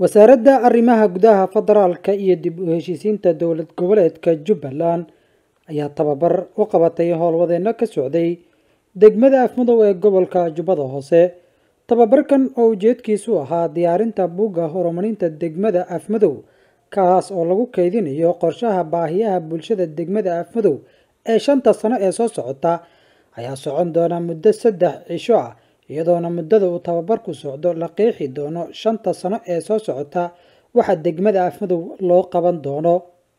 wasaaradda arrimaha gudaha federaalka iyo dib u heshiisiinta dowlad goboleedka jubbaland ayaa tababar u qabatay howlwadeenno ka socday degmada afmadow ee gobolka jubbada hoose tababarkan oo ujeedkiisu ahaa diyaarinta buugga horumarinta degmada afmadow kaas oo lagu kaydinayo qorshaha baahiyaha bulshada degmada afmadow ee shanta sano ee soo socota ayaa socon doona muddo saddex cisho ah iyadoona muddada uu tababarku socdo la qeexi doono shanta sano ee soo socota waxa degmada afmadow loo qaban doono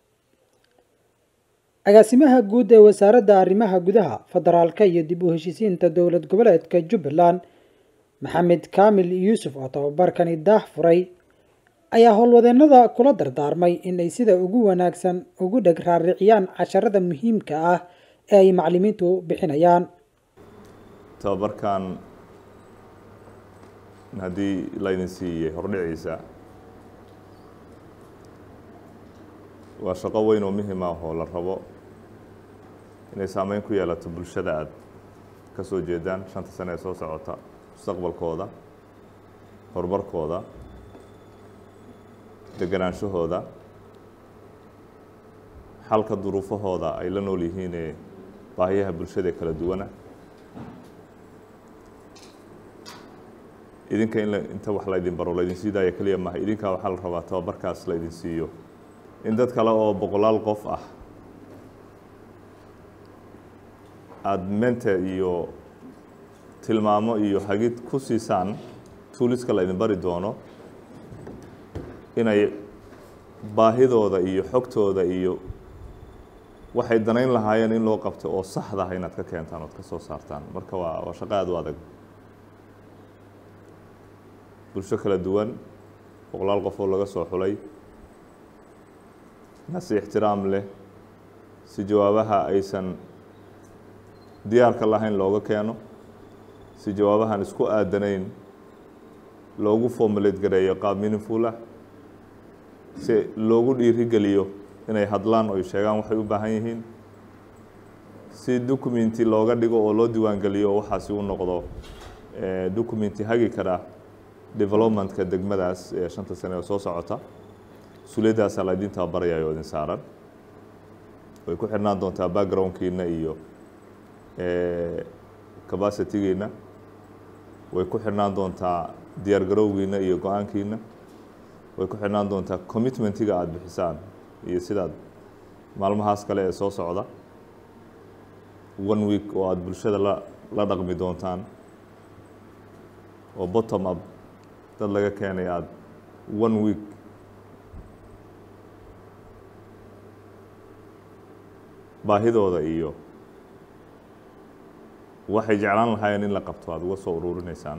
agaasimaha guud ee wasaaradda arrimaha gudaha federaalka iyo dib u heshiisiinta dowlad goboleedka jubbaland maxamed kaamil yuusuf oo tababarkani daah furay ayaa howlwadeennada kula dardaarmay in ay sida ugu wanaagsan ugu dheg raariciyaan casharada muhiimka ah ee ay macalimiintu bixinayaan tababarkan haddii laydin siiyey hordhiciisa waa shaqo weyn oo muhim ah oo la rabo inay saameyn ku yeelato bulshada aada ka soo jeedaan shanta sane ee soo socota mustaqbalkooda horumarkooda deganaanshahooda xalka duruufahooda ay la nool yihiinee baahiyaha bulshada ee kala duwana idinka in inta wax laydin baro laydin siidaaya keliya maaha idinkaa waxaa la rabaa tababarkaas laydin siiyo in dad kale oo boqolaal qof ah aada mente iyo tilmaamo iyo hagid ku siisaan tuuliska laydin bari doono inay baahidooda iyo xogtooda iyo waxay danayn lahaayeen in loo qabto oo saxdaha inaad ka keentaan ood ka soo saartaan marka waa waa shaqo aada u adag bulsho kala duwan boqolaal qof oo laga soo xulay nasi ixtiraam leh si jawaabaha aysan diyaarka lahayn looga keeno si jawaabahan isku aadanayn loogu formulate gareeyo qaab meaningful ah si loogu dhiirigeliyo inay hadlaan oo ay sheegaan waxay u baahan yihiin si documenti looga dhigo oo loo diiwaangeliyo oo waxaasi u noqdo documenti hagi kara developmentka degmadaas ee shanta sane oo soo socota mas-uuliyadaasaa la idin tababaraya oo idin saaran way ku xirnaan doontaa backgroundkiina iyo capacitygiina way ku xirnaan doontaa diyaar garowgiina iyo go-aankiina way ku xirnaan doontaa commitmentiga aada bixisaan iyo sidaad maalmahaas kale ee soo socda one week oo aada bulshada la la dhaqmi doontaan oo bottom up dad laga keenay aada one week baahidooda iyo waxay jeclaan lahaayeen in la qabto aada uga soo ururinaysaan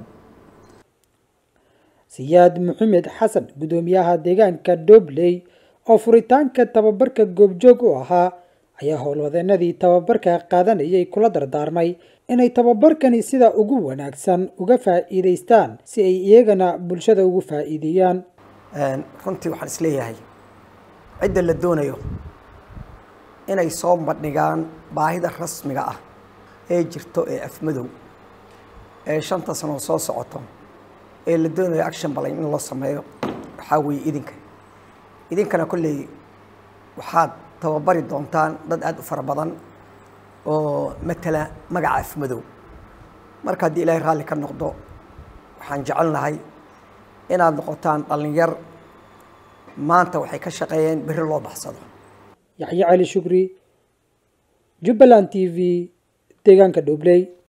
siyaad maxamed xasan guddoomiyaha deegaanka dobley oo furitaanka tababarka goobjoog u ahaa ayaa howlwadeenadii tababarka qaadanayay kula dardaarmay inay tababarkani sida ugu wanaagsan uga faa'iidaystaan si ay iyagana bulshada ugu faa'iideeyaan runtii waxaan isleeyahay cidda la doonayo inay soo bandhigaan baahida rasmiga ah ee jirto ee afmadow ee shanta sanoo soo socoto ee la doonayo action balan in loo sameeyo waxaa weeye idinka idinkana kolley waxaad tababari doontaan dad aada u fara badan oo matala magaca afmadow marka haddii ilaahay raalli ka noqdo waxaan jecelnahay inaad noqotaan dhallinyar maanta waxay ka shaqeeyeen berri loo baxsado yaxye cali shukri jubbaland t v deegaanka dhobley